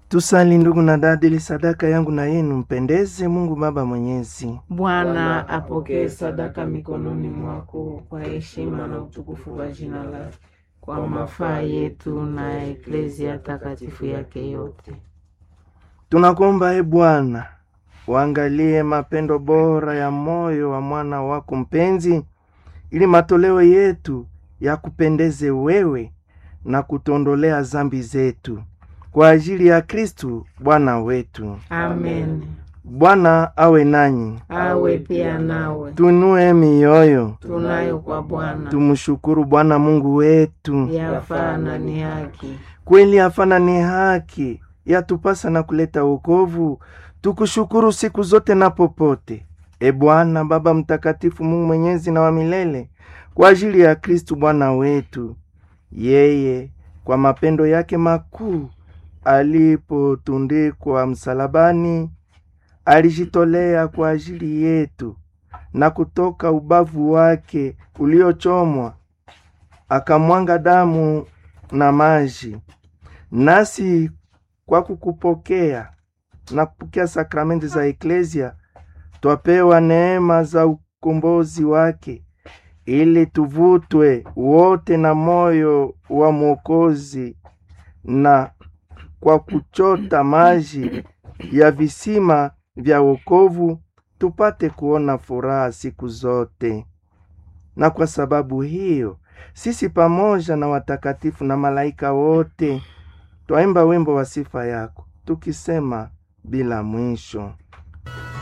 Tusali ndugu na dada, ili sadaka yangu na yenu mpendeze Mungu Baba Mwenyezi. Bwana apokee sadaka mikononi mwako kwa heshima na utukufu wa jina lake, kwa mafaa yetu na eklezia takatifu yake yote. Tunakuomba e Bwana, uangalie mapendo bora ya moyo wa mwana wako mpenzi, ili matoleo yetu yakupendeze wewe na kutondolea zambi zetu kwa ajili ya Kristu Bwana wetu. Amen. Bwana awe nanyi, Awe pia nawe. tunue mioyo, Tunayo kwa Bwana tumshukuru Bwana Mungu wetu. yafaa na ni haki. Kweli hapana ni haki, yatupasa na kuleta wokovu. Tukushukuru siku zote na popote, e Bwana Baba Mtakatifu, Mungu mwenyezi na wa milele, kwa ajili ya Kristu Bwana wetu. Yeye kwa mapendo yake makuu alipotundikwa msalabani, alijitolea kwa ajili yetu, na kutoka ubavu wake uliochomwa akamwanga damu na maji. Nasi kwa kukupokea na kupokea sakramenti za Eklesia twapewa neema za ukombozi wake, ili tuvutwe wote na moyo wa Mwokozi, na kwa kuchota maji ya visima vya wokovu tupate kuona furaha siku zote. Na kwa sababu hiyo sisi pamoja na watakatifu na malaika wote twaimba wimbo wa sifa yako tukisema bila mwisho.